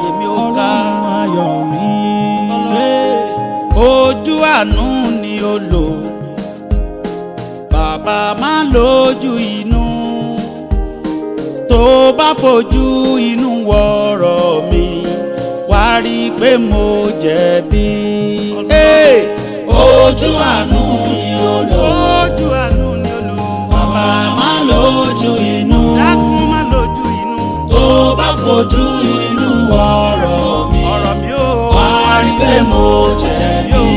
láyé mi ò ká. ọlọ́run ayọ̀ mi. ojú àánú ni ó lò bàbá má lójú inú tó bá fojú inú wọ̀rọ̀ mi wá rí i pé mo jẹ̀bi. Hey! ojú àánú ni ó lò. ojú àánú ni ó lò bàbá má lójú inú. dákun má lójú inú tó bá fojú inú ọ̀rọ̀ mi. ọ̀rọ̀ mi ò wá rí pé mo jẹ̀bi.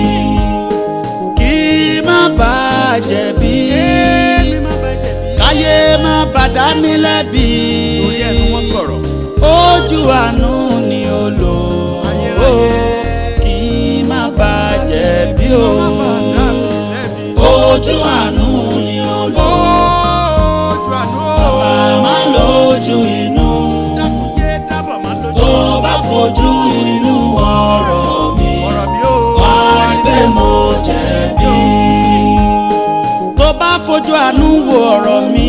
kí má bàa jẹ̀bi káyé má bàa dá mi lẹ́bi ojú àánú ni ó lò ó kí má bàa jẹ̀bi o ojú àánú ni ó lò. bàbá má lójú inú. tó bá fojú inú ọ̀rọ̀ mi. wá rí pé mo jẹ̀bi. tó bá fojú àánú wo ọ̀rọ̀ mi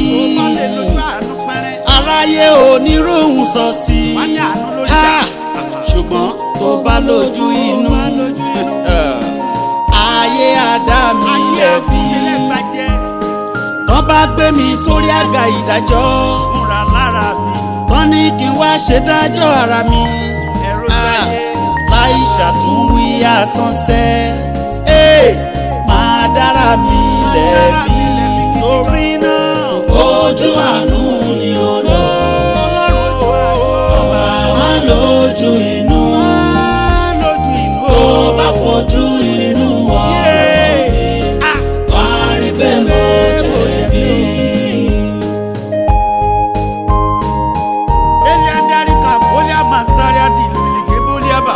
aráyé oníròhùn sọ sí i Ha! ṣùgbọ́n tó bá lójú inú ayé àdá mi lẹ́bi tán bá gbé mi sórí àga ìdájọ́ tán ní kí n wá ṣèdájọ́ ara mi Ah, láì ṣàtúnwí àsánsẹ́ Hey! máa dára mi lẹ́bi torí náà ojú àánú ni ó lò. bàbá má lójú inú. lójú inú tó bá fojú inú ọ̀rọ̀ mi. wá rí pé mo jẹ̀bi. Elia darika bolia masaria di lulige bolia ba.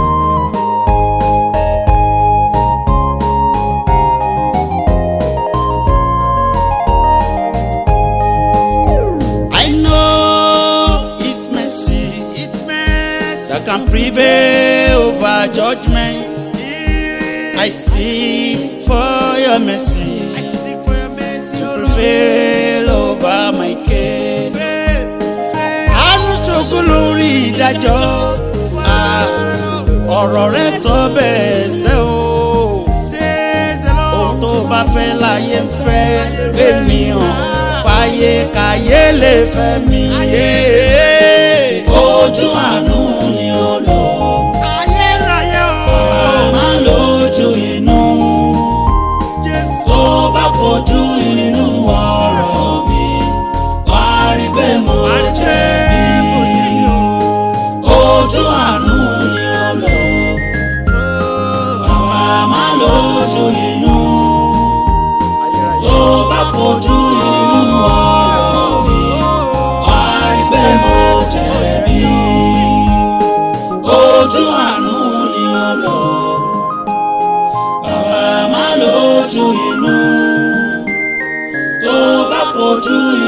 I know it's mercy, it's mercy that can prevail over judgment. I seek for your mercy, I seek for your mercy to prevail over my case. àánú ṣògo lórí ìdájọ́ Ah, ọ̀rọ̀ rẹ sọ bẹ́ẹ̀ ṣe o ohun tó bá fẹ́ láyé ń fẹ́ ènìyàn fàyè káyé lè fẹ́ mi. ojú àánú ni ó lò. ayérayé o. bàbá má lójú inú. tó bá fojú inú ọ̀rọ̀ mi. wá rí pé mo jẹ̀bi. ojú àánú ni ó lò. bàbá má lójú inú. tó bá fojú inú ọ̀rọ̀ mi. wá rí pé mo jẹ̀bi. ojú àánú ni ó lò. bàbá má lójú inú. tó bá fojú